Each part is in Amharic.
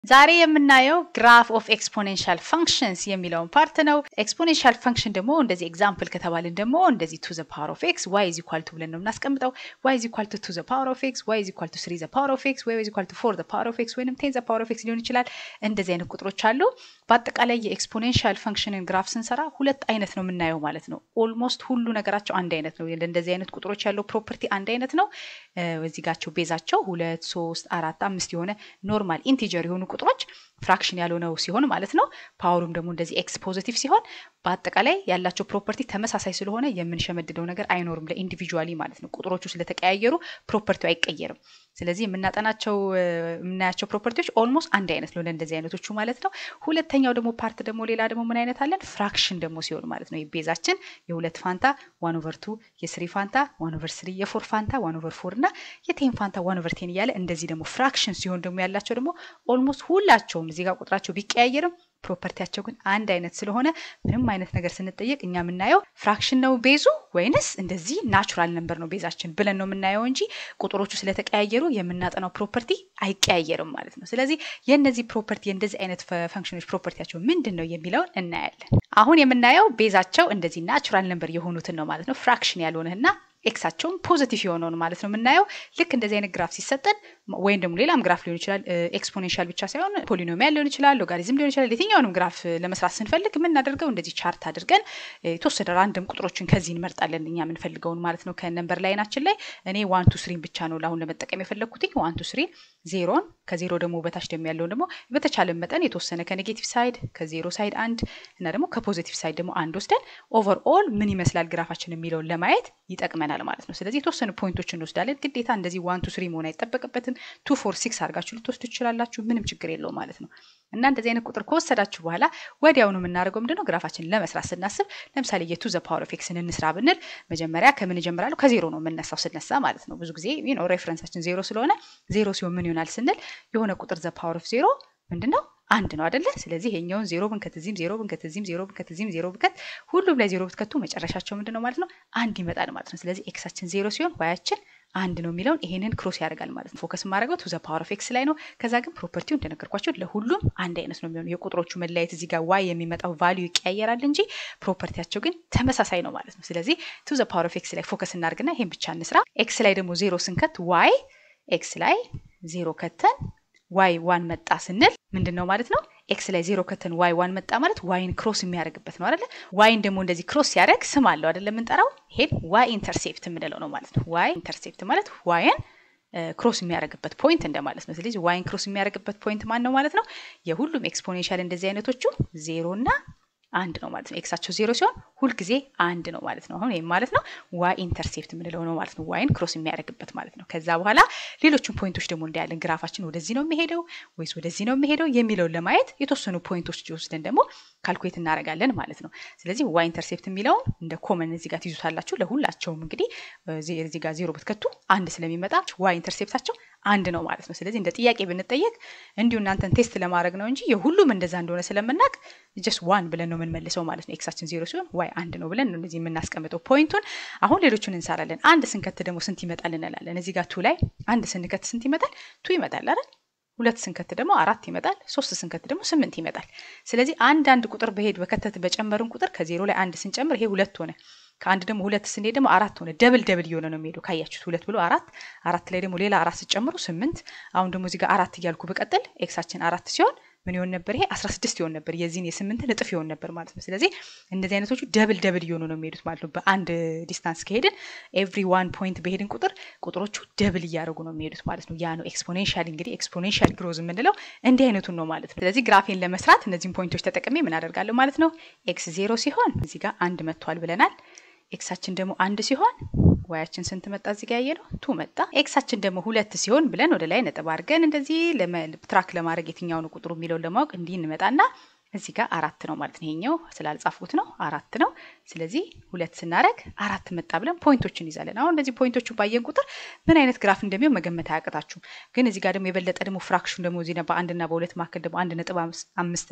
ዛሬ የምናየው ግራፍ ኦፍ ኤክስፖኔንሻል ፋንክሽንስ የሚለውን ፓርት ነው። ኤክስፖኔንሻል ፋንክሽን ደግሞ እንደዚህ ኤግዛምፕል ከተባልን ደግሞ እንደዚህ ቱ ዘ ፓወር ኦፍ ኤክስ ዋይ ኢዝ ኢኳል ቱ ብለን ነው የምናስቀምጠው። ዋይ ኢዝ ኢኳል ቱ ቱ ዘ ፓወር ኦፍ ኤክስ፣ ዋይ ኢዝ ኢኳል ቱ ስሪ ዘ ፓወር ኦፍ ኤክስ፣ ዋይ ኢዝ ኢኳል ቱ ፎር ዘ ፓወር ኦፍ ኤክስ ወይንም ቴን ዘ ፓወር ኦፍ ኤክስ ሊሆን ይችላል። እንደዚህ አይነት ቁጥሮች አሉ። በአጠቃላይ የኤክስፖኔንሻል ፋንክሽንን ግራፍ ስንሰራ ሁለት አይነት ነው የምናየው ማለት ነው። ኦልሞስት ሁሉ ነገራቸው አንድ አይነት ነው። እንደዚህ አይነት ቁጥሮች ያለው ፕሮፐርቲ አንድ አይነት ነው። እዚህ ጋቸው ቤዛቸው ሁለት ሶስት አራት አምስት የሆነ ኖርማል ኢንቲጀር የሆኑ ቁጥሮች ፍራክሽን ያልሆነው ሲሆን ማለት ነው። ፓወሩም ደግሞ እንደዚህ ኤክስ ፖዚቲቭ ሲሆን በአጠቃላይ ያላቸው ፕሮፐርቲ ተመሳሳይ ስለሆነ የምንሸመድደው ነገር አይኖርም ለኢንዲቪጁዋሊ ማለት ነው። ቁጥሮቹ ስለተቀያየሩ ፕሮፐርቲው አይቀየርም። ስለዚህ የምናጠናቸው የምናያቸው ፕሮፐርቲዎች ኦልሞስት አንድ አይነት ነው ለእንደዚህ አይነቶቹ ማለት ነው። ሁለተኛው ደግሞ ፓርት ደግሞ ሌላ ደግሞ ምን አይነት አለን? ፍራክሽን ደግሞ ሲሆን ማለት ነው። ቤዛችን የሁለት ፋንታ ዋን ኦቨር ቱ፣ የስሪ ፋንታ ዋን ኦቨር ስሪ፣ የፎር ፋንታ ዋን ኦቨር ፎር እና የቴን ፋንታ ዋን ኦቨር ቴን እያለ እንደዚህ ደግሞ ፍራክሽን ሲሆን ደግሞ ያላቸው ደግሞ ኦልሞስት ሁላቸውም እዚህ ጋር ቁጥራቸው ቢቀያየርም ፕሮፐርቲያቸው ግን አንድ አይነት ስለሆነ ምንም አይነት ነገር ስንጠየቅ እኛ የምናየው ፍራክሽን ነው ቤዙ ወይንስ እንደዚህ ናቹራል ነምበር ነው ቤዛችን ብለን ነው የምናየው እንጂ ቁጥሮቹ ስለተቀያየሩ የምናጠናው ፕሮፐርቲ አይቀያየርም ማለት ነው። ስለዚህ የእነዚህ ፕሮፐርቲ የእንደዚህ አይነት ፈንክሽኖች ፕሮፐርቲያቸው ምንድን ነው የሚለውን እናያለን። አሁን የምናየው ቤዛቸው እንደዚህ ናቹራል ነምበር የሆኑትን ነው ማለት ነው። ፍራክሽን ያልሆነና ኤክሳቸውም ፖዚቲቭ የሆነውን ማለት ነው የምናየው። ልክ እንደዚህ አይነት ግራፍ ሲሰጠን ወይም ደግሞ ሌላም ግራፍ ሊሆን ይችላል፣ ኤክስፖኔንሻል ብቻ ሳይሆን ፖሊኖሚያል ሊሆን ይችላል፣ ሎጋሪዝም ሊሆን ይችላል። የትኛውንም ግራፍ ለመስራት ስንፈልግ የምናደርገው እንደዚህ ቻርት አድርገን የተወሰነ ራንደም ቁጥሮችን ከዚህ እንመርጣለን እኛ የምንፈልገውን ማለት ነው። ከነምበር ላይናችን ላይ እኔ ዋን ቱ ስሪን ብቻ ነው ለአሁን ለመጠቀም የፈለግኩትኝ ዋን ቱ ስሪን፣ ዜሮን ከዜሮ ደግሞ በታች ደግሞ ያለውን ደግሞ በተቻለ መጠን የተወሰነ ከኔጌቲቭ ሳይድ ከዜሮ ሳይድ አንድ እና ደግሞ ከፖዚቲቭ ሳይድ ደግሞ አንድ ወስደን ኦቨርኦል ምን ይመስላል ግራፋችን የሚለውን ለማየት ይጠቅመናል ማለት ነው። ስለዚህ የተወሰኑ ፖይንቶች እንወስዳለን። ግዴታ እንደዚህ ዋን ቱ ስሪ መሆን አይጠበቅበትም። ቱ ፎር ሲክስ አድርጋችሁ ልትወስዱ ትችላላችሁ። ምንም ችግር የለው ማለት ነው። እና እንደዚህ አይነት ቁጥር ከወሰዳችሁ በኋላ ወዲያውኑ የምናደርገው ምንድነው ግራፋችን ለመስራት ስናስብ ለምሳሌ የቱ ዘ ፓወር ኦፍ ኤክስን እንስራ ብንል መጀመሪያ ከምን እጀምራለሁ? ከዜሮ ነው የምነሳው ስነሳ ማለት ነው። ብዙ ጊዜ ነው ሬፈረንሳችን ዜሮ ስለሆነ ዜሮ ሲሆን ምን ይሆናል ስንል የሆነ ቁጥር ዘ ፓወር ኦፍ ዜሮ ምንድነው አንድ ነው አይደለ? ስለዚህ ይሄኛውን ዜሮ ብንከት እዚህም ዜሮ ብንከት እዚህም ዜሮ ብንከት እዚህም ዜሮ ብንከት ሁሉም ላይ ዜሮ ብትከቱ መጨረሻቸው ምንድን ነው ማለት ነው አንድ ይመጣል ማለት ነው። ስለዚህ ኤክሳችን ዜሮ ሲሆን ዋያችን አንድ ነው የሚለውን ይሄንን ክሮስ ያደርጋል ማለት ነው። ፎከስ የማደርገው ቱ ዘ ፓወር ኦፍ ኤክስ ላይ ነው። ከዛ ግን ፕሮፐርቲው እንደነገርኳቸው ለሁሉም አንድ አይነት ነው የሚሆነው። የቁጥሮቹ መለያየት እዚህ ጋር ዋይ የሚመጣው ቫሊዩ ይቀያየራል እንጂ ፕሮፐርቲያቸው ግን ተመሳሳይ ነው ማለት ነው። ስለዚህ ቱ ዘ ፓወር ኦፍ ኤክስ ላይ ፎከስ እናደርግና ይሄን ብቻ እንስራ። ኤክስ ላይ ደግሞ ዜሮ ስንከት ዋይ ኤክስ ላይ ዜሮ ከተን ዋይ ዋን መጣ ስንል ምንድን ነው ማለት ነው? ኤክስ ላይ ዜሮ ከተን ዋይ ዋን መጣ ማለት ዋይን ክሮስ የሚያደርግበት ነው አይደለ? ዋይን ደግሞ እንደዚህ ክሮስ ሲያደርግ ስም አለው አይደለ? የምንጠራው ይሄን ዋይ ኢንተርሴፕት የምንለው ነው ማለት ነው። ዋይ ኢንተርሴፕት ማለት ዋይን ክሮስ የሚያደርግበት ፖይንት እንደማለት ነው። ስለዚህ ዋይን ክሮስ የሚያደርግበት ፖይንት ማን ነው ማለት ነው? የሁሉም ኤክስፖኔንሻል እንደዚህ አይነቶቹ ዜሮ እና አንድ ነው ማለት ነው። ኤክሳቸው ዜሮ ሲሆን ሁልጊዜ አንድ ነው ማለት ነው። አሁን ይህም ማለት ነው ዋይ ኢንተርሴፕት የምንለው ነው ማለት ነው። ዋይን ክሮስ የሚያደርግበት ማለት ነው። ከዛ በኋላ ሌሎቹን ፖይንቶች ደግሞ እንዳያለን ግራፋችን ወደዚህ ነው የሚሄደው ወይስ ወደዚህ ነው የሚሄደው የሚለውን ለማየት የተወሰኑ ፖይንቶች ወስደን ደግሞ ካልኩሌት እናደርጋለን ማለት ነው። ስለዚህ ዋይ ኢንተርሴፕት የሚለውን እንደ ኮመን እዚህ ጋር ትይዙታላችሁ። ለሁላቸውም እንግዲህ እዚህ ጋር ዜሮ ብትከቱ አንድ ስለሚመጣ ዋይ ኢንተርሴፕታቸው አንድ ነው ማለት ነው። ስለዚህ እንደ ጥያቄ ብንጠየቅ እንዲሁ እናንተን ቴስት ለማድረግ ነው እንጂ የሁሉም እንደዛ እንደሆነ ስለምናውቅ ጀስት ዋን ብለን ነው የምንመልሰው ማለት ነው። ኤክሳችን ዜሮ ሲሆን ዋይ አንድ ነው ብለን ነው እንደዚህ የምናስቀምጠው ፖይንቱን። አሁን ሌሎቹን እንሰራለን። አንድ ስንከት ደግሞ ስንት ይመጣል እንላለን። እዚህ ጋር ቱ ላይ አንድ ስንከት ስንት ይመጣል? ቱ ይመጣል አይደል? ሁለት ስንከት ደግሞ አራት ይመጣል። ሶስት ስንከት ደግሞ ስምንት ይመጣል። ስለዚህ አንድ አንድ ቁጥር በሄድ በከተት በጨመርን ቁጥር ከዜሮ ላይ አንድ ስንጨምር ይሄ ሁለት ሆነ። ከአንድ ደግሞ ሁለት ስንሄድ ደግሞ አራት ሆነ። ደብል ደብል እየሆነ ነው የሚሄደው። ካያችሁት ሁለት ብሎ አራት፣ አራት ላይ ደግሞ ሌላ አራት ስጨምሩ ስምንት። አሁን ደግሞ እዚህ ጋር አራት እያልኩ በቀጥል ኤክሳችን አራት ሲሆን ምን ይሆን ነበር? ይሄ አስራ ስድስት ይሆን ነበር። የዚህን የስምንትን እጥፍ ይሆን ነበር ማለት ነው። ስለዚህ እንደዚህ አይነቶቹ ደብል ደብል እየሆኑ ነው የሚሄዱት ማለት ነው። በአንድ ዲስታንስ ከሄድን ኤቭሪ ዋን ፖይንት በሄድን ቁጥር ቁጥሮቹ ደብል እያደረጉ ነው የሚሄዱት ማለት ነው። ያ ነው ኤክስፖኔንሻል። እንግዲህ ኤክስፖኔንሻል ግሮዝ የምንለው እንዲህ አይነቱን ነው ማለት ነው። ስለዚህ ግራፌን ለመስራት እነዚህን ፖይንቶች ተጠቅሜ ምን አደርጋለሁ ማለት ነው። ኤክስ ዜሮ ሲሆን እዚህ ጋር አንድ መጥቷል ብለናል። ኤክሳችን ደግሞ አንድ ሲሆን ዋያችን ስንት መጣ? እዚህ ጋር ያየ ነው ቱ መጣ። ኤክሳችን ደግሞ ሁለት ሲሆን ብለን ወደ ላይ ነጥብ አድርገን እንደዚህ ትራክ ለማድረግ የትኛውን ቁጥሩ የሚለውን ለማወቅ እንዲህ እንመጣና እዚህ ጋር አራት ነው ማለት ነው። ይሄኛው ስላልጻፍኩት ነው አራት ነው። ስለዚህ ሁለት ስናደረግ አራት መጣ ብለን ፖይንቶችን ይዛለን። አሁን እነዚህ ፖይንቶቹ ባየን ቁጥር ምን አይነት ግራፍ እንደሚሆን መገመት አያቅታችሁም። ግን እዚህ ጋር ደግሞ የበለጠ ደግሞ ፍራክሽን ደግሞ እዚህ በአንድና በሁለት መካከል ደግሞ አንድ ነጥብ አምስትን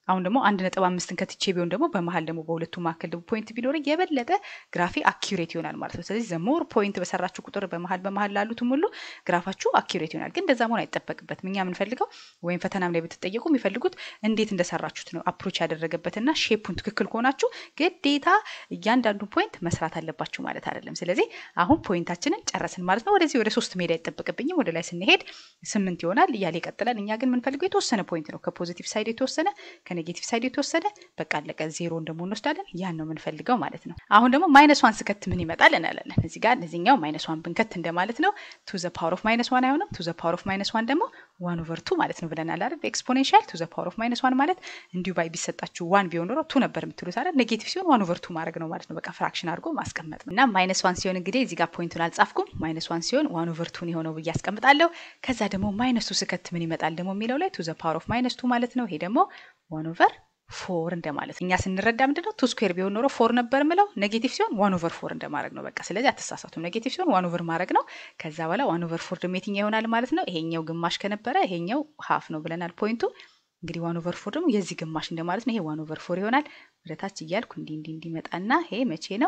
አሁን ደግሞ አንድ ነጥብ አምስትን ከትቼ ቢሆን ደግሞ በመሀል ደግሞ በሁለቱ መካከል ደግሞ ፖይንት ቢኖረኝ የበለጠ ግራፌ አኪሬት ይሆናል ማለት ነው። ስለዚህ ዘሞር ፖይንት በሰራችሁ ቁጥር በመሀል በመሀል ላሉትም ሁሉ ግራፋችሁ አኪሬት ይሆናል። ግን እንደዛ መሆን አይጠበቅበትም። እኛ የምንፈልገው ወይም ፈተናም ላይ ብትጠየቁ የሚፈልጉት እንዴት እንደሰራችሁት ነው። አፕሮች ያደረገበትና ሼፑን ትክክል ከሆናችሁ ግዴታ እያንዳንዱ ፖይንት መስራት አለባችሁ ማለት አይደለም። ስለዚህ አሁን ፖይንታችንን ጨረስን ማለት ነው። ወደዚህ ወደ ሶስት ሜዳ አይጠበቅብኝም። ወደ ላይ ስንሄድ ስምንት ይሆናል እያለ ይቀጥላል። እኛ ግን የምንፈልገው የተወሰነ ፖይንት ነው። ከፖዚቲቭ ሳይድ የተወሰነ ከኔጌቲቭ ሳይድ የተወሰደ በቃ አለቀ። ዜሮን ደግሞ እንወስዳለን። ያን ነው የምንፈልገው ማለት ነው። አሁን ደግሞ ማይነስ ዋን ስከት ምን ይመጣል እናያለን። እዚህ ጋር እዚኛው ማይነስ ዋን ብንከት እንደማለት ነው። ቱ ዘ ፓወር ኦፍ ማይነስ ዋን አይሆንም። ቱ ዘ ፓወር ኦፍ ማይነስ ዋን ደግሞ ዋን ኦቨር ቱ ማለት ነው ብለናል አይደል? በኤክስፖኔንሻል ቱ ዘ ፓወር ኦፍ ማይነስ ዋን ማለት እንዲሁ ባይ ቢሰጣችሁ ዋን ቢሆን ኖሮ ቱ ነበር የምትሉት አይደል? ኔጌቲቭ ሲሆን ዋን ኦቨር ቱ ማድረግ ነው ማለት ነው። በቃ ፍራክሽን አድርጎ ማስቀመጥ ነው። እና ማይነስ ዋን ሲሆን እንግዲህ እዚህ ጋር ፖይንቱን አልጻፍኩም። ማይነስ ዋን ሲሆን ዋን ኦቨር ቱን የሆነው ብዬ አስቀምጣለሁ። ከዛ ደግሞ ማይነስ ቱ ስከት ምን ይመጣል ደግሞ የሚለው ላይ ቱ ዘ ፓወር ኦፍ ማይነስ ቱ ማለት ነው። ይሄ ደግሞ ዋን ኦቨር ፎር እንደማለት እኛ ስንረዳ ምንድነው ቱ ስኩዌር ቢሆን ኖሮ ፎር ነበር ምለው ኔጌቲቭ ሲሆን ዋን ኦቨር ፎር እንደማድረግ ነው በቃ ስለዚህ አትሳሳቱም ኔጌቲቭ ሲሆን ዋን ኦቨር ማድረግ ነው ከዛ በኋላ ዋን ኦቨር ፎር ደግሞ የትኛው ይሆናል ማለት ነው ይሄኛው ግማሽ ከነበረ ይሄኛው ሀፍ ነው ብለናል ፖይንቱ እንግዲህ ዋን ኦቨር ፎር ደግሞ የዚህ ግማሽ እንደማለት ነው ይሄ ዋን ኦቨር ፎር ይሆናል ወደታች እያልኩ እንዲህ እንዲህ እንዲመጣና ይሄ መቼ ነው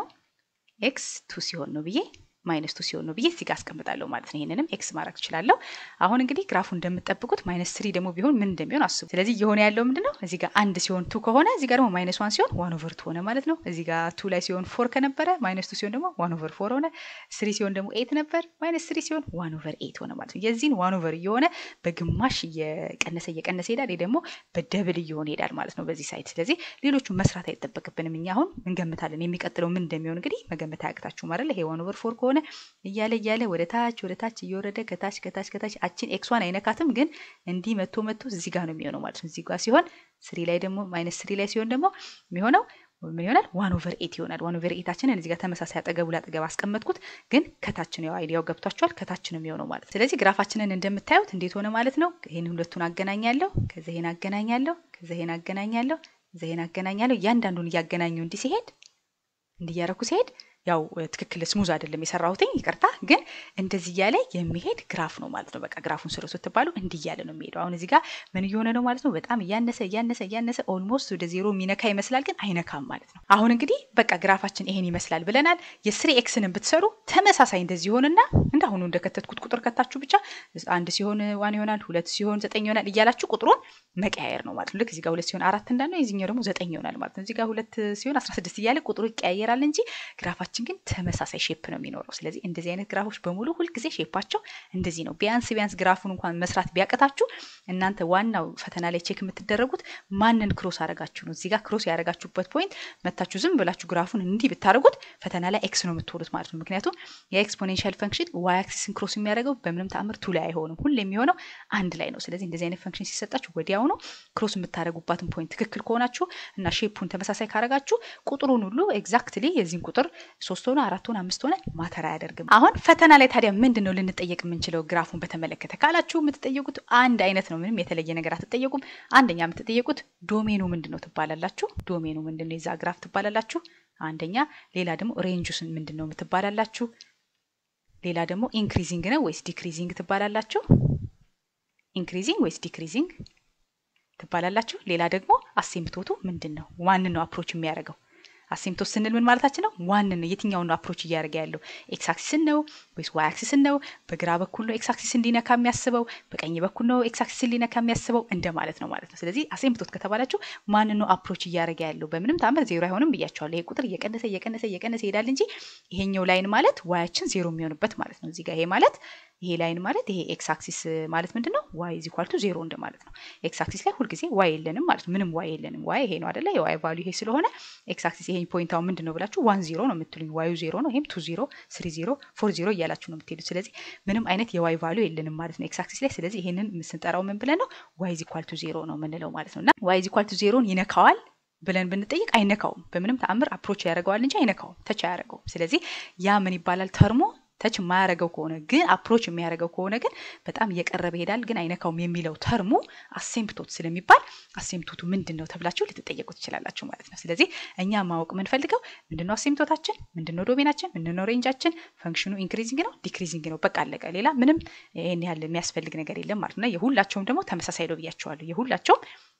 ኤክስ ቱ ሲሆን ነው ብዬ ማይነስ ቱ ሲሆን ነው ብዬ እዚህ ጋር አስቀምጣለሁ ማለት ነው። ይህንንም ኤክስ ማድረግ እችላለሁ። አሁን እንግዲህ ግራፉ እንደምጠብቁት ማይነስ ስሪ ደግሞ ቢሆን ምን እንደሚሆን አስቡ። ስለዚህ እየሆነ ያለው ምንድን ነው? እዚህ ጋር አንድ ሲሆን ቱ ከሆነ እዚህ ጋር ደግሞ ማይነስ ዋን ሲሆን ዋን ኦቨር ቱ ሆነ ማለት ነው። እዚህ ጋር ቱ ላይ ሲሆን ፎር ከነበረ ማይነስ ቱ ሲሆን ደግሞ ዋን ኦቨር ፎር ሆነ። ስሪ ሲሆን ደግሞ ኤት ነበር፣ ማይነስ ስሪ ሲሆን ዋን ኦቨር ኤት ሆነ ማለት ነው። የዚህን ዋን ኦቨር እየሆነ በግማሽ እየቀነሰ እየቀነሰ ይሄዳል። ይህ ደግሞ በደብል እየሆነ ይሄዳል ማለት ነው በዚህ ሳይድ። ስለዚህ ሌሎቹ መስራት አይጠበቅብንም። እኛ አሁን እንገምታለን። የሚቀጥለው ምን እንደሚሆን እንግዲህ መገመት አያቅታችሁም አይደል? ይሄ ዋን ኦቨር ፎር ከሆነ እያለ እያለ ወደ ታች ወደ ታች እየወረደ ከታች ከታች ከታች አችን ኤክሷን አይነካትም፣ ግን እንዲህ መቶ መቶ እዚህ ጋር ነው የሚሆነው ማለት ነው። እዚህ ጋር ሲሆን ስሪ ላይ ደግሞ ማይነስ ስሪ ላይ ሲሆን ደግሞ የሚሆነው ምን ይሆናል? ዋን ኦቨር ኤት ይሆናል። ዋን ኦቨር ኤታችንን እዚህ ጋር ተመሳሳይ አጠገቡ ላጠገብ አስቀመጥኩት፣ ግን ከታች ነው አይዲያው ገብቷቸዋል። ከታች ነው የሚሆነው ማለት ስለዚህ ግራፋችንን እንደምታዩት እንዴት ሆነ ማለት ነው። ይህን ሁለቱን አገናኛለሁ፣ ከዛ ይሄን አገናኛለሁ፣ ከዛ ይሄን አገናኛለሁ፣ ከዛ ይሄን አገናኛለሁ። እያንዳንዱን እያገናኘው እንዲህ ሲሄድ እንዲያረኩ ሲሄድ ያው ትክክል ስሙዝ አይደለም የሰራሁትኝ ይቅርታ። ግን እንደዚህ እያለ የሚሄድ ግራፍ ነው ማለት ነው። በቃ ግራፉን ስሩ ስትባሉ እንዲህ እያለ ነው የሚሄደው። አሁን እዚህ ጋር ምን እየሆነ ነው ማለት ነው? በጣም እያነሰ እያነሰ እያነሰ ኦልሞስት ወደ ዜሮ የሚነካ ይመስላል፣ ግን አይነካም ማለት ነው። አሁን እንግዲህ በቃ ግራፋችን ይሄን ይመስላል ብለናል። የስሪ ኤክስንን ብትሰሩ ተመሳሳይ እንደዚህ ይሆንና እንዳሁኑ እንደከተትኩት ቁጥር ከታችሁ ብቻ አንድ ሲሆን ዋን ይሆናል፣ ሁለት ሲሆን ዘጠኝ ይሆናል እያላችሁ ቁጥሩን መቀያየር ነው ማለት ነው። ልክ እዚህ ጋር ሁለት ሲሆን አራት እንዳልነው የዚህኛው ደግሞ ዘጠኝ ይሆናል ማለት ነው። እዚህ ጋር ሁለት ሲሆን አስራ ስድስት እያለ ቁጥሩ ይቀያየራል እንጂ ግራፋችን ግን ተመሳሳይ ሼፕ ነው የሚኖረው። ስለዚህ እንደዚህ አይነት ግራፎች በሙሉ ሁልጊዜ ሼፓቸው እንደዚህ ነው። ቢያንስ ቢያንስ ግራፉን እንኳን መስራት ቢያቀታችሁ እናንተ ዋናው ፈተና ላይ ቼክ የምትደረጉት ማንን ክሮስ አረጋችሁ ነው። እዚህ ጋር ክሮስ ያደረጋችሁበት ፖይንት መታችሁ ዝም ብላችሁ ግራፉን እንዲህ ብታደርጉት ፈተና ላይ ኤክስ ነው የምትወዱት ማለት ነው። ምክንያቱም የኤክስፖኔንሻል ፈንክሽን ዋይ አክሲስን ክሮስ የሚያደርገው በምንም ተአምር ቱ ላይ አይሆንም። ሁሌ የሚሆነው አንድ ላይ ነው። ስለዚህ እንደዚህ አይነት ፈንክሽን ሲሰጣችሁ ወዲያውኑ ክሮስ የምታደርጉባትን ፖይንት ትክክል ከሆናችሁ እና ሼፑን ተመሳሳይ ካረጋችሁ ቁጥሩን ሁሉ ኤግዛክትሊ የዚህን ቁጥር ሶስት ሆነ አራት ሆነ አምስት ሆነ ማተር አያደርግም። አሁን ፈተና ላይ ታዲያ ምንድን ነው ልንጠየቅ የምንችለው ግራፉን በተመለከተ ካላችሁ የምትጠየቁት አንድ አይነት ነው። ምንም የተለየ ነገር አትጠየቁም። አንደኛ የምትጠየቁት ዶሜኑ ምንድን ነው ትባላላችሁ። ዶሜኑ ምንድን ነው የዛ ግራፍ ትባላላችሁ። አንደኛ ሌላ ደግሞ ሬንጁስን ምንድን ነው የምትባላላችሁ። ሌላ ደግሞ ኢንክሪዚንግ ነው ወይስ ዲክሪዚንግ ትባላላችሁ። ኢንክሪዚንግ ወይስ ዲክሪዚንግ ትባላላችሁ። ሌላ ደግሞ አሴምቶቱ ምንድን ነው? ማንን ነው አፕሮች የሚያደርገው? አሴምቶስ ስንል ምን ማለታችን ነው? ዋንን ነው የትኛውን ነው አፕሮች እያደረገ ያለው? ኤክስ አክሲስን ነው ወይስ ዋይ አክሲስን ነው? በግራ በኩል ነው ኤክስ አክሲስን ሊነካ የሚያስበው፣ በቀኝ በኩል ነው ኤክስ አክሲስን ሊነካ የሚያስበው እንደማለት ነው ማለት ነው። ስለዚህ አሴምቶት ከተባላችሁ ማንን ነው አፕሮች እያደረገ ያለው? በምንም ታምር ዜሮ አይሆንም ብያቸዋለሁ። ይሄ ቁጥር እየቀነሰ እየቀነሰ እየቀነሰ ይሄዳል እንጂ ይሄኛው ላይን ማለት ዋያችን ዜሮ የሚሆንበት ማለት ነው። እዚህ ጋር ይሄ ማለት ይሄ ላይን ማለት ይሄ ኤክስ አክሲስ ማለት ምንድን ነው? ዋይ ኢዝ ኢኳል ቱ ዜሮ እንደማለት ነው። ኤክስ አክሲስ ላይ ሁልጊዜ ዋይ የለንም ማለት ነው። ምንም ዋይ የለንም። ዋይ ይሄ ነው አደለ? የዋይ ቫሉ ይሄ ስለሆነ ኤክስ አክሲስ ይሄ ፖይንታው ምንድን ነው ብላችሁ ዋን ዜሮ ነው የምትሉኝ። ዋዩ ዜሮ ነው፣ ይሄም ቱ ዜሮ፣ ስሪ ዜሮ፣ ፎር ዜሮ እያላችሁ ነው የምትሄዱት። ስለዚህ ምንም አይነት የዋይ ቫሉ የለንም ማለት ነው ኤክስ አክሲስ ላይ። ስለዚህ ይሄንን ስንጠራው ምን ብለን ነው? ዋይ ኢዝ ኢኳል ቱ ዜሮ ነው የምንለው ማለት ነው። እና ዋይ ኢዝ ኢኳል ቱ ዜሮን ይነካዋል ብለን ብንጠይቅ አይነካውም። በምንም ተአምር አፕሮች ያደርገዋል እንጂ አይነካውም፣ ተች አያደርገውም። ስለዚህ ያ ምን ይባላል ተርሞ ተች የማያደርገው ከሆነ ግን አፕሮች የሚያደርገው ከሆነ ግን በጣም እየቀረበ ይሄዳል፣ ግን አይነካውም የሚለው ተርሙ አሴምፕቶት ስለሚባል አሴምፕቶቱ ምንድን ነው ተብላችሁ ልትጠየቁ ትችላላችሁ ማለት ነው። ስለዚህ እኛ ማወቅ የምንፈልገው ምንድነው አሴምፕቶታችን፣ ምንድነው ዶሜናችን፣ ምንድነው ሬንጃችን፣ ፈንክሽኑ ኢንክሪዚንግ ነው ዲክሪዚንግ ነው፣ በቃ አለቀ። ሌላ ምንም ይህን ያህል የሚያስፈልግ ነገር የለም ማለት ነው። የሁላቸውም ደግሞ ተመሳሳይ ነው ብያቸዋለሁ። የሁላቸውም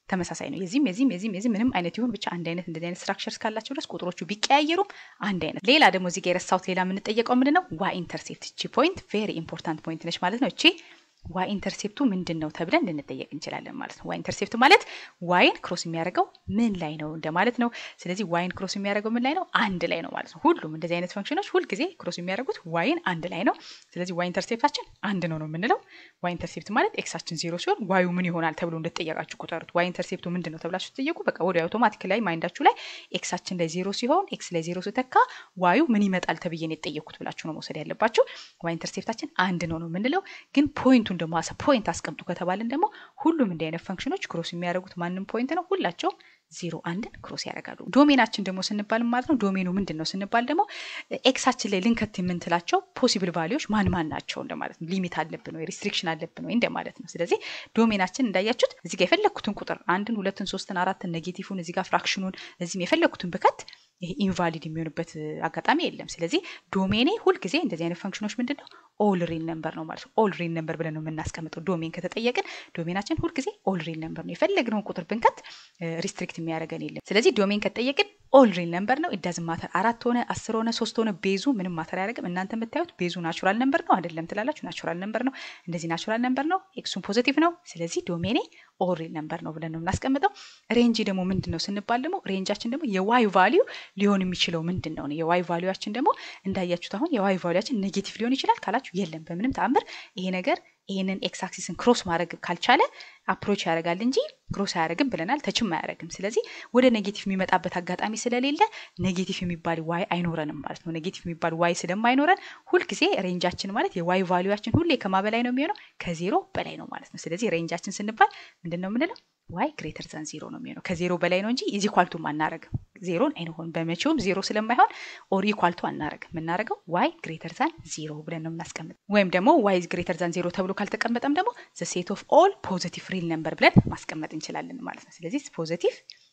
ተመሳሳይ ነው። የዚህም የዚህም የዚህም የዚህም ምንም አይነት ይሁን ብቻ አንድ አይነት እንደዚህ አይነት ስትራክቸር እስካላቸው ድረስ ቁጥሮቹ ቢቀያየሩም አንድ አይነት። ሌላ ደግሞ እዚህ ጋር የረሳሁት ሌላ የምንጠየቀው ምንድን ነው? ዋይ ኢንተርሴፕት። እቺ ፖይንት ቬሪ ኢምፖርታንት ፖይንት ነች ማለት ነው። እቺ ዋይ ኢንተርሴፕቱ ምንድን ነው ተብለን ልንጠየቅ እንችላለን ማለት ነው። ዋይ ኢንተርሴፕት ማለት ዋይን ክሮስ የሚያደርገው ምን ላይ ነው እንደማለት ነው። ስለዚህ ዋይን ክሮስ የሚያደርገው ምን ላይ ነው? አንድ ላይ ነው ማለት ነው። ሁሉም እንደዚህ አይነት ፈንክሽኖች ሁልጊዜ ክሮስ የሚያደርጉት ዋይን አንድ ላይ ነው። ስለዚህ ዋይ ኢንተርሴፕታችን አንድ ነው ነው የምንለው። ዋይ ኢንተርሴፕት ማለት ኤክሳችን ዜሮ ሲሆን ዋዩ ምን ይሆናል ተብሎ እንደተጠየቃችሁ ቁጠሩት። ዋይ ኢንተርሴፕቱ ምንድን ነው ተብላችሁ ትጠየቁ፣ በቃ ወደ አውቶማቲክ ላይ ማይንዳችሁ ላይ ኤክሳችን ላይ ዜሮ ሲሆን ኤክስ ላይ ዜሮ ስተካ ዋዩ ምን ይመጣል ተብዬ ነው የጠየቁት ብላችሁ ነው መውሰድ ያለባችሁ። ዋይ ኢንተርሴፕታችን አንድ ነው ነው የምንለው። ግን ፖይንቱን ደግሞ አሰ ፖይንት አስቀምጡ ከተባለን ደግሞ ሁሉም እንዲህ አይነት ፈንክሽኖች ክሮስ የሚያደርጉት ማንም ፖይንት ነው። ሁላቸው ዜሮ አንድን ክሮስ ያደርጋሉ። ዶሜናችን ደግሞ ስንባል ማለት ነው ዶሜኑ ምንድን ነው ስንባል ደግሞ ኤክሳችን ላይ ልንከት የምንትላቸው ፖሲብል ቫሊዎች ማን ማን ናቸው እንደማለት ነው። ሊሚት አለብን ወይ ሪስትሪክሽን አለብን ወይ እንደማለት ነው። ስለዚህ ዶሜናችን እንዳያችሁት እዚህ ጋር የፈለግኩትን ቁጥር አንድን፣ ሁለትን፣ ሶስትን፣ አራትን ኔጌቲቭን እዚህ ጋር ፍራክሽኑን እዚህም የፈለግኩትን ብከት ይሄ ኢንቫሊድ የሚሆንበት አጋጣሚ የለም። ስለዚህ ዶሜኔ ሁልጊዜ እንደዚህ አይነት ፈንክሽኖች ምንድን ነው ኦል ሪል ነምበር ነው ማለት ነው። ኦል ሪል ነምበር ብለን ነው የምናስቀምጠው። ዶሜን ከተጠየቅን ዶሜናችን ሁልጊዜ ኦል ሪል ነምበር ነው። የፈለግነውን ቁጥር ብንከት ሪስትሪክት የሚያደርገን የለም። ስለዚህ ዶሜን ከተጠየቅን ኦል ሪል ነምበር ነው። ኢዳዝ ማተር አራት ሆነ አስር ሆነ ሶስት ሆነ ቤዙ ምንም ማተር አያደርግም። እናንተ የምታዩት ቤዙ ናቹራል ነምበር ነው አይደለም ትላላችሁ። ናቹራል ነምበር ነው። እንደዚህ ናቹራል ነምበር ነው። ኤክሱን ፖዚቲቭ ነው። ስለዚህ ዶሜኔ ኦል ሪል ነምበር ነው ብለን ነው የምናስቀምጠው። ሬንጅ ደግሞ ምንድን ነው ስንባል ደግሞ ሬንጃችን ደግሞ የዋይ ቫሊዩ ሊሆን የሚችለው ምንድን ነው? የዋይ ቫሊዩችን ደግሞ እንዳያችሁት አሁን የዋይ ቫሊዩችን ኔጌቲቭ ሊሆን ይችላል ካላችሁ የለም በምንም ተአምር ይሄ ነገር ይህንን ኤክስ አክሲስን ክሮስ ማድረግ ካልቻለ አፕሮች ያደርጋል እንጂ ክሮስ አያደርግም ብለናል። ተችም አያደርግም። ስለዚህ ወደ ኔጌቲቭ የሚመጣበት አጋጣሚ ስለሌለ ኔጌቲቭ የሚባል ዋይ አይኖረንም ማለት ነው። ኔጌቲቭ የሚባል ዋይ ስለማይኖረን ሁልጊዜ ሬንጃችን ማለት የዋይ ቫሊዩችን ሁሌ ከማ በላይ ነው የሚሆነው ከዜሮ በላይ ነው ማለት ነው። ስለዚህ ሬንጃችን ስንባል ምንድን ነው የምንለው? ዋይ ግሬተር ዛን ዜሮ ነው የሚሆነው ከዜሮ በላይ ነው እንጂ ኢዝ ኢኳልቱ አናረግም። ዜሮን አይንሆን በመቼውም ዜሮ ስለማይሆን ኦር ኢኳልቱ አናረግም። የምናረገው ዋይ ግሬተር ዛን ዜሮ ብለን ነው የምናስቀምጥ። ወይም ደግሞ ዋይ ግሬተር ዛን ዜሮ ተብሎ ካልተቀመጠም ደግሞ ዘ ሴት ኦፍ ኦል ፖዚቲቭ ሪል ነምበር ብለን ማስቀመጥ እንችላለን ማለት ነው። ስለዚህ ፖዚቲቭ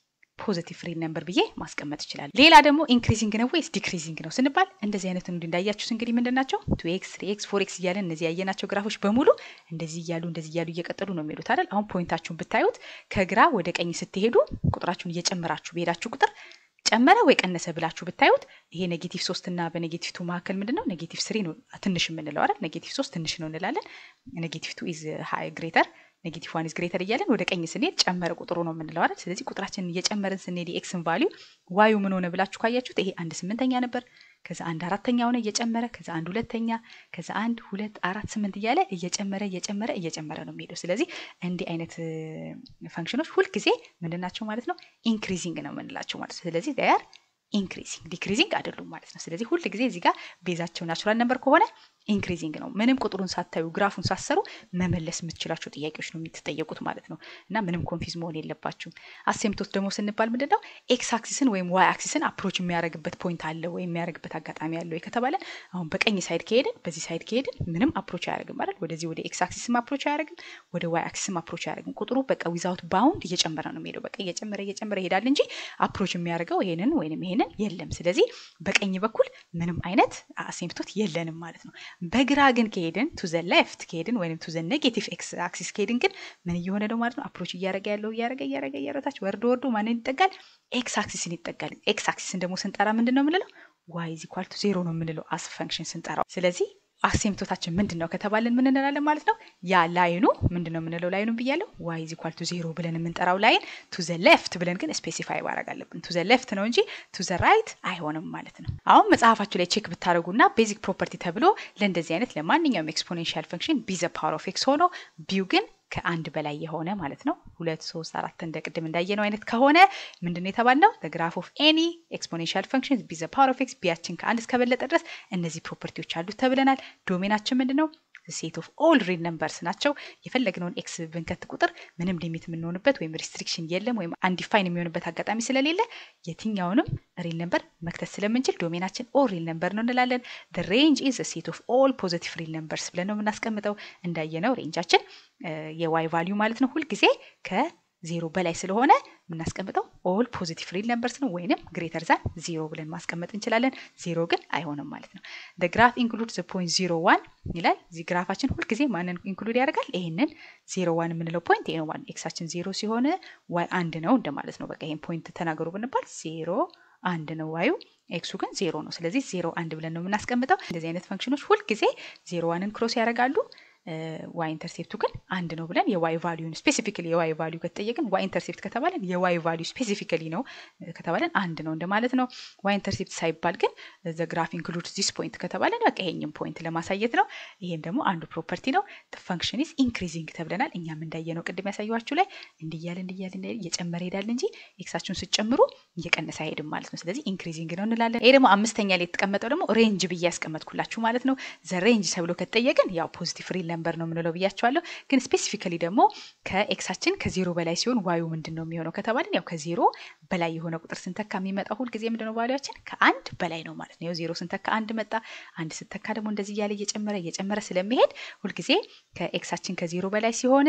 ፖዚቲቭ ሪል ነምበር ብዬ ማስቀመጥ ይችላል። ሌላ ደግሞ ኢንክሪዚንግ ነው ወይስ ዲክሪዚንግ ነው ስንባል እንደዚህ አይነት እንዲ እንዳያችሁት እንግዲህ ምንድን ናቸው ቱ ኤክስ ትሪ ኤክስ ፎር ኤክስ እያለን እነዚህ ያየናቸው ግራፎች በሙሉ እንደዚህ እያሉ እንደዚህ እያሉ እየቀጠሉ ነው የሚሄዱት አይደል? አሁን ፖይንታችሁን ብታዩት ከግራ ወደ ቀኝ ስትሄዱ ቁጥራችሁን እየጨመራችሁ በሄዳችሁ ቁጥር ጨመረ ወይ ቀነሰ ብላችሁ ብታዩት ይሄ ኔጌቲቭ ሶስት እና በኔጌቲቭ ቱ መካከል ምንድን ነው ኔጌቲቭ ስሪ ነው ትንሽ የምንለው አይደል? ኔጌቲቭ ሶስት ትንሽ ነው እንላለን። ኔጌቲቭ ቱ ኢዝ ሃይ ግሬተር ኔጌቲቭ ዋን ኢዝ ግሬተር እያለን ወደ ቀኝ ስንሄድ ጨመረ ቁጥሩ ነው የምንለው አይደል? ስለዚህ ቁጥራችንን እየጨመርን ስንሄድ የኤክስን ቫሊዩ ዋዩ ምን ሆነ ብላችሁ ካያችሁት ይሄ አንድ ስምንተኛ ነበር። ከዛ አንድ አራተኛ ሆነ እየጨመረ ከዛ አንድ ሁለተኛ ከዛ አንድ ሁለት አራት ስምንት እያለ እየጨመረ እየጨመረ እየጨመረ ነው የሚሄደው። ስለዚህ እንዲህ አይነት ፈንክሽኖች ሁልጊዜ ምንድን ናቸው ማለት ነው? ኢንክሪዚንግ ነው የምንላቸው ማለት ነው። ስለዚህ ር ኢንክሪዚንግ ዲክሪዚንግ አይደሉም ማለት ነው። ስለዚህ ሁል ጊዜ እዚህ ጋር ቤዛቸው ናቹራል ነበር ከሆነ ኢንክሪዚንግ ነው። ምንም ቁጥሩን ሳታዩ ግራፉን ሳሰሩ መመለስ የምትችላቸው ጥያቄዎች ነው የምትጠየቁት ማለት ነው። እና ምንም ኮንፊዝ መሆን የለባችሁም። አሴምቶት ደግሞ ስንባል ምንድን ነው ኤክስ አክሲስን ወይም ዋይ አክሲስን አፕሮች የሚያደርግበት ፖይንት አለ ወይም የሚያደርግበት አጋጣሚ አለ ወይ ከተባለ አሁን በቀኝ ሳይድ ከሄድን በዚህ ሳይድ ከሄድን ምንም አፕሮች አያደርግም አይደል? ወደዚህ ወደ ኤክስ አክሲስም አፕሮች አያደርግም፣ ወደ ዋይ አክሲስም አፕሮች አያደርግም። ቁጥሩ በቃ ዊዛውት ባውንድ እየጨመረ ነው የሚሄደው። በቃ እየጨመረ እየጨመረ ይሄዳል እንጂ አፕሮች የሚያደርገው ይሄንን ወይንም ይሄንን የለም። ስለዚህ በቀኝ በኩል ምንም አይነት አሴምቶት የለንም ማለት ነው። በግራ ግን ከሄድን ቱ ዘ ሌፍት ከሄድን ወይም ቱ ዘ ኔጌቲቭ ኤክስ አክሲስ ከሄድን ግን ምን እየሆነ ነው ማለት ነው? አፕሮች እያደረገ ያለው እያደረገ እያደረገ እያረታች ወርዶ ወርዶ ማንን ይጠጋል? ኤክስ አክሲስን ይጠጋል። ኤክስ አክሲስን ደግሞ ስንጠራ ምንድን ነው የምንለው? ዋይ ኢዝ ኢኳል ቱ ዜሮ ነው የምንለው አስ ፈንክሽን ስንጠራው። ስለዚህ አሴምቶታችን ምንድን ነው ከተባልን ምን እንላለን ማለት ነው? ያ ላይኑ ምንድን ነው የምንለው? ላይኑ ብያለሁ። ዋይ ኢዝ ኢኳል ቱ ዜሮ ብለን የምንጠራው ላይን ቱ ዘ ሌፍት ብለን ግን ስፔሲፋይ ማድረግ አለብን። ቱ ዘ ሌፍት ነው እንጂ ቱ ዘ ራይት አይሆንም ማለት ነው። አሁን መጽሐፋችሁ ላይ ቼክ ብታደረጉና ቤዚክ ፕሮፐርቲ ተብሎ ለእንደዚህ አይነት ለማንኛውም ኤክስፖኔንሻል ፈንክሽን ቢ ዘ ፓወር ኦፍ ኤክስ ሆኖ ቢው ግን ከአንድ በላይ የሆነ ማለት ነው። ሁለት ሶስት አራት እንደ ቅድም እንዳየነው አይነት ከሆነ ምንድን ነው የተባልነው? ግራፍ ኦፍ ኤኒ ኤክስፖኔንሻል ፈንክሽን ቢ ዘ ፓወር ኦፍ ኤክስ ቢያችን ከአንድ እስከበለጠ ድረስ እነዚህ ፕሮፐርቲዎች አሉት ተብለናል። ዶሜናችን ምንድን ነው? ሴት ኦፍ ኦል ሪል ነምበርስ ናቸው። የፈለግነውን ኤክስ ብንከት ቁጥር ምንም ሊሚት የምንሆንበት ወይም ሪስትሪክሽን የለም ወይም አንዲፋይን የሚሆንበት አጋጣሚ ስለሌለ የትኛውንም ሪል ነምበር መክተት ስለምንችል ዶሜናችን ኦል ሪል ነምበር ነው እንላለን። ሬንጅ ኢዝ ሴት ኦፍ ኦል ፖዚቲቭ ሪል ነምበርስ ብለን ነው የምናስቀምጠው። እንዳየነው ሬንጃችን የዋይ ቫሊዩ ማለት ነው ሁልጊዜ ከዜሮ በላይ ስለሆነ የምናስቀምጠው ኦል ፖዚቲቭ ሪል ነምበርስ ነው ወይንም ግሬተር ዛን ዚሮ ብለን ማስቀመጥ እንችላለን። ዚሮ ግን አይሆንም ማለት ነው። ግራፍ ኢንክሉድ ዘ ፖይንት ዚሮ ዋን ይላል። እዚህ ግራፋችን ሁልጊዜ ማንን ኢንክሉድ ያደርጋል? ይህንን ዜሮ ዋን የምንለው ፖይንት ይሄ ነው ማለት ኤክሳችን ዜሮ ሲሆን ዋይ አንድ ነው እንደማለት ነው። በቃ ይህን ፖይንት ተናገሩ ብንባል ዜሮ አንድ ነው ዋዩ ኤክሱ ግን ዜሮ ነው። ስለዚህ ዜሮ አንድ ብለን ነው የምናስቀምጠው። እንደዚህ አይነት ፈንክሽኖች ሁልጊዜ ዜሮ ዋንን ክሮስ ያደርጋሉ። ዋይ ኢንተርሴፕቱ ግን አንድ ነው ብለን የዋይ ቫሊዩን ስፔሲፊካሊ የዋይ ቫሊዩ ከተጠየቅን ዋይ ኢንተርሴፕት ከተባለን የዋይ ቫሊዩ ስፔሲፊካሊ ነው ከተባለን አንድ ነው እንደማለት ነው። ዋይ ኢንተርሴፕት ሳይባል ግን ዘ ግራፍ ኢንክሉድ ዚስ ፖይንት ከተባለን በቃ ይሄኝም ፖይንት ለማሳየት ነው። ይሄም ደግሞ አንዱ ፕሮፐርቲ ነው። ፈንክሽን ኢዝ ኢንክሪዚንግ ተብለናል። እኛም እንዳየ ነው ቅድም ያሳየኋችሁ ላይ እንዲያል እንዲያል እየጨመረ ይሄዳል እንጂ ኤክሳችሁን ስትጨምሩ እየቀነሰ አይሄድም ማለት ነው። ስለዚህ ኢንክሪዚንግ ነው እንላለን። ይሄ ደግሞ አምስተኛ ላይ የተቀመጠው ደግሞ ሬንጅ ብዬ ያስቀመጥኩላችሁ ማለት ነው። ዘ ሬንጅ ተብሎ ከተጠየቅን ያው ፖዚቲቭ ሪል ነምበር ነው የምንለው ብያቸዋለሁ። ግን ስፔሲፊካሊ ደግሞ ከኤክሳችን ከዜሮ በላይ ሲሆን ዋዩ ምንድን ነው የሚሆነው ከተባልን ያው ከዜሮ በላይ የሆነ ቁጥር ስንተካ የሚመጣው ሁልጊዜ ምንድን ነው ቫሊያችን ከአንድ በላይ ነው ማለት ነው። ዜሮ ስንተካ አንድ መጣ። አንድ ስተካ ደግሞ እንደዚህ እያለ እየጨመረ እየጨመረ ስለሚሄድ ሁልጊዜ ከኤክሳችን ከዜሮ በላይ ሲሆን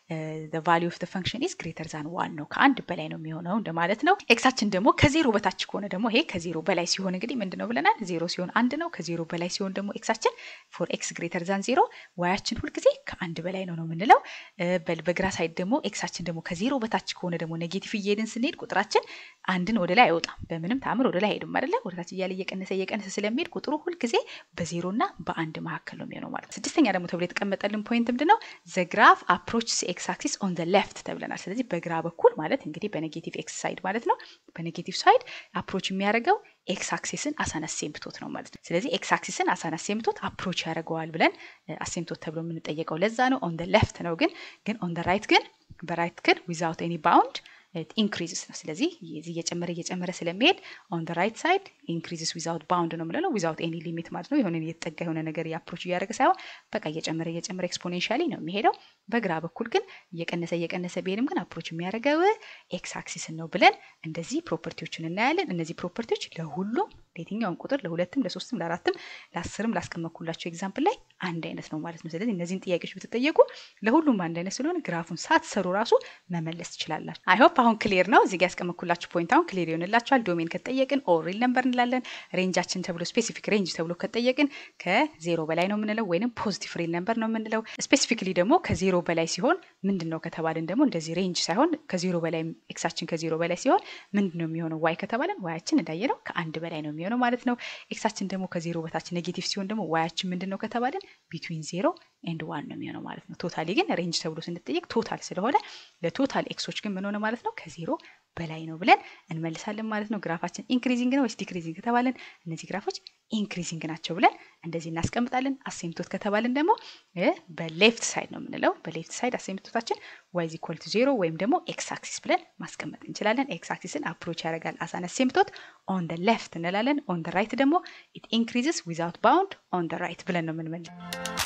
ቫሊዩ ኦፍ ፈንክሽን ኢዝ ግሬተር ዛን ዋን ነው ከአንድ በላይ ነው የሚሆነው እንደማለት ነው። ኤክሳችን ደግሞ ከዜሮ በታች ከሆነ ደግሞ ይሄ ከዜሮ በላይ ሲሆን እንግዲህ ምንድን ነው ብለናል? ዜሮ ሲሆን አንድ ነው። ከዜሮ በላይ ሲሆን ደግሞ ኤክሳችን ፎር ኤክስ ግሬተር ዛን ዜሮ ዋያችን ሁልጊዜ ከአንድ በላይ ነው ነው የምንለው። በግራ ሳይድ ደግሞ ኤክሳችን ደግሞ ከዜሮ በታች ከሆነ ደግሞ ኔጌቲቭ እየሄድን ስንሄድ ቁጥራችን አንድን ወደ ላይ አይወጣም። በምንም ተአምር ወደ ላይ አይሄድም አይደለ? ወደታች እያለ እየቀነሰ እየቀነሰ ስለሚሄድ ቁጥሩ ሁልጊዜ በዜሮ እና በአንድ መካከል ነው የሚሆነው ማለት ነው። ስድስተኛ ደግሞ ተብሎ የተቀመጠልን ፖይንት ምንድን ነው? ዘ ግራፍ አፕሮች ኤክስ አክሲስ ኦን ዘ ሌፍት ተብለናል። ስለዚህ በግራ በኩል ማለት እንግዲህ በኔጌቲቭ ኤክስ ሳይድ ማለት ነው። በኔጌቲቭ ሳይድ አፕሮች የሚያደርገው ኤክስ አክሲስን አሳነስ ሴምፕቶት ነው ማለት ነው። ስለዚህ ኤክስ አክሲስን አሳነስ ሴምፕቶት አፕሮች ያደርገዋል ብለን አሴምፕቶት ተብሎ የምንጠየቀው ለዛ ነው። ኦን ሌፍት ነው ግን ግን ኦን ራይት ግን በራይት ግን ዊዛውት ኤኒ ባውንድ ኢንክሪዝስ ነው። ስለዚህ እየጨመረ እየጨመረ ስለሚሄድ ኦን ደ ራይት ሳይድ ኢንክሪዝስ ዊዛውት ባውንድ ነው የምንለው ዊዛውት ኤኒ ሊሚት ማለት ነው። የሆነ እየተጠጋ የሆነ ነገር የአፕሮች እያደረገ ሳይሆን በቃ እየጨመረ እየጨመረ ኤክስፖኔንሻሊ ነው የሚሄደው። በግራ በኩል ግን እየቀነሰ እየቀነሰ ቢሄድም ግን አፕሮች የሚያደርገው ኤክስ አክሲስን ነው ብለን እንደዚህ ፕሮፐርቲዎችን እናያለን። እነዚህ ፕሮፐርቲዎች ለሁሉም ለየትኛውም ቁጥር ለሁለትም፣ ለሶስትም፣ ለአራትም፣ ለአስርም ላስቀመጥኩላቸው ኤግዛምፕል ላይ አንድ አይነት ነው ማለት ነው። ስለዚህ እነዚህን ጥያቄዎች ብትጠየቁ ለሁሉም አንድ አይነት ስለሆነ ግራፉን ሳትሰሩ ራሱ መመለስ ትችላላችሁ። አይሆፕ አሁን ክሊር ነው። እዚህ ያስቀመጥኩላችሁ ፖይንት አሁን ክሊር ይሆንላችኋል። ዶሜን ከተጠየቅን ኦር ሪል ነምበር እንላለን። ሬንጃችን ተብሎ ስፔሲፊክ ሬንጅ ተብሎ ከተጠየቅን ከዜሮ በላይ ነው የምንለው ወይንም ፖዚቲቭ ሪል ነምበር ነው የምንለው። ስፔሲፊክሊ ደግሞ ከዜሮ በላይ ሲሆን ምንድን ነው ከተባልን ደግሞ እንደዚህ ሬንጅ ሳይሆን ከዜሮ በላይ ኤክሳችን ከዜሮ በላይ ሲሆን ምንድን ነው የሚሆነው ዋይ ከተባለን ዋያችን እንዳየነው ከአንድ በላይ ነው የሚሆነው ማለት ነው። ኤክሳችን ደግሞ ከዜሮ በታች ኔጌቲቭ ሲሆን ደግሞ ዋያችን ምንድን ነው ከተባልን ቢትዊን ዜሮ ኤንድ ዋን ነው የሚሆነው ማለት ነው። ቶታሊ ግን ሬንጅ ተብሎ ስንጠየቅ ቶታል ስለሆነ ለቶታል ኤክሶች ግን ምን ሆነ ማለት ነው ከዜሮ በላይ ነው ብለን እንመልሳለን ማለት ነው። ግራፋችን ኢንክሪዚንግ ነው ወይስ ዲክሪዚንግ ከተባለን እነዚህ ግራፎች ኢንክሪዚንግ ናቸው ብለን እንደዚህ እናስቀምጣለን። አሴምቶት ከተባለን ደግሞ በሌፍት ሳይድ ነው የምንለው። በሌፍት ሳይድ አሴምቶታችን ዋይዝ ኢኳል ቱ ዜሮ ወይም ደግሞ ኤክስ አክሲስ ብለን ማስቀመጥ እንችላለን። ኤክስ አክሲስን አፕሮች ያደርጋል አሳን አሴምቶት ኦን ደ ሌፍት እንላለን። ኦን ደ ራይት ደግሞ ኢት ኢንክሪዝስ ዊዛውት ባውንድ ኦን ደ ራይት ብለን ነው የምንመልስ